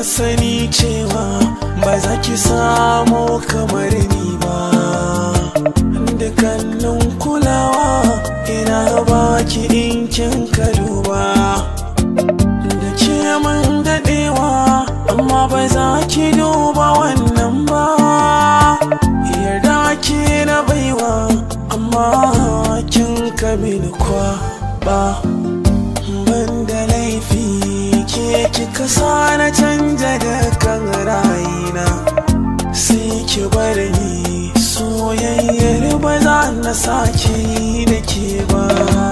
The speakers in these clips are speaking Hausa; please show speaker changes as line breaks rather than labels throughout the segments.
sani cewa ba za ki samu kamar ni ba dukkanin kulawa ina baki in kin ka duba da ke man daɗewa amma ba za ki duba wannan ba yarda ke na baiwa amma kin ka mini kwa ba ban da laifi ke kika sa na canja da kan rayina sai ki bar ni soyayyar ba za na sake yi da ke ba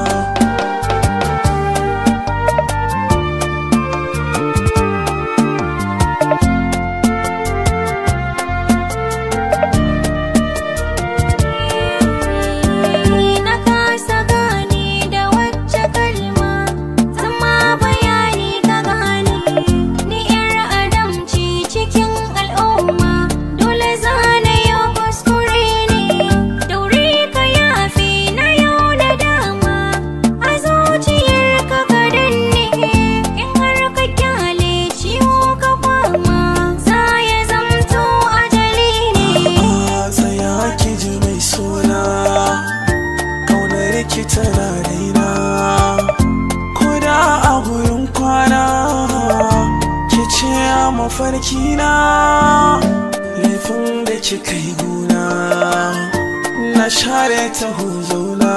Na kasa gane da wacce kalma zama bayani ka gane ni yar adam ce cikin al'umma dole zana yau kuskure ne daure ka yafe na yau da dama a zuciyar ka ka danne in har ka kyale ciwo ka fama za ya zamto ajali ne
a tsaya ki ji mai suna kaunar ki tana raina ko da a gurin kwana ki ce a mafarki na laifin da kika yi guna na share ta huzuna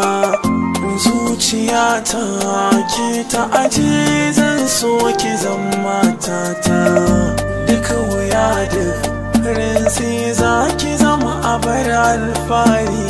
zuciyata ke ta aje zan so ki zama tata duka wuya duk rinsi za ki zama a bar alfahari